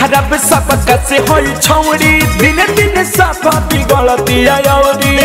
खराब सब कसे होई छौड़ी दिन दिन सब बिगड़ती आयोरी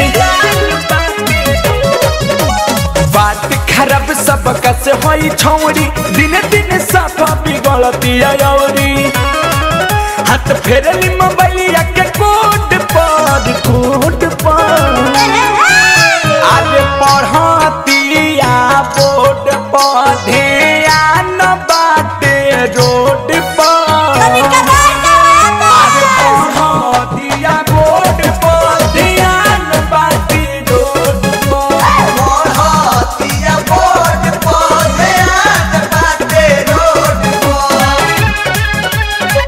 बात खराब सब कसे होई छौड़ी दिन दिन सब बिगड़ती आयोरी हाथ फेरली मोबाइलिया के कोड पर कोड पर आगे पढ़तिया बोर्ड पर ध्यान बाटे रोड पर आगे पढ़तिया बोर्ड पर ध्यान बाटे रोड पर पढ़तिया बोर्ड पर ध्यान बाटे रोड पर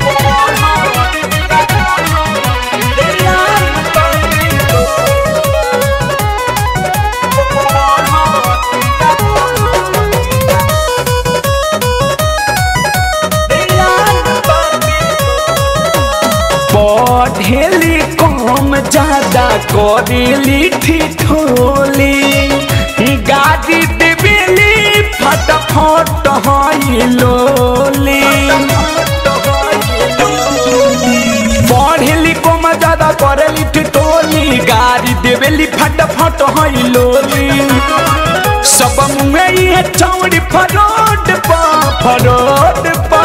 पढ़ेली कम ज्यादा करेली ठिठोली गाड़ी देवेली फटाफट हई लोली पढ़ेली कम ज्यादा करेली ठिठोली गाड़ी देवेली फटाफट हई लोली सब मुँह ये चौड़ी फरोड पा फरोड पा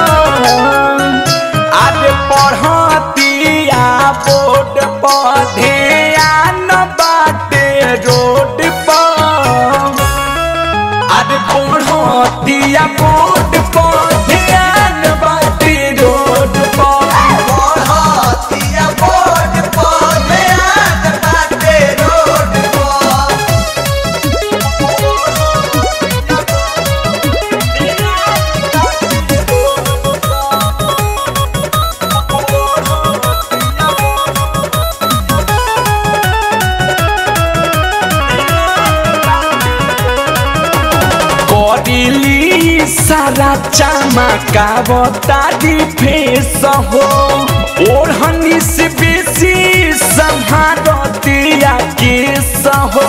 आगे पढ़तिया बोर्ड पर ध्यान बाटे रोड पर आगे पढ़तिया बोर्ड पर ध्यान बाटे रोड पर पढ़तिया बोर्ड पर ध्यान बाटे रोड पर करिली सारा चमका बतारी फेस हो ओढ़नी से बेसी संभारतिया केस हो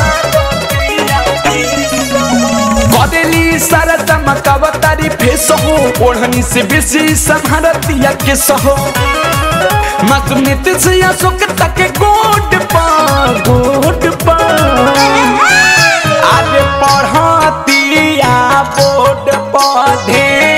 करेली सारा चमका बतारी फेस हो ओढ़नी से बेसी संभारतिया केस हो मकमित से अशोक तक गोड पा गोड पा आगे पढ़तिया बोर्ड पर ध्यान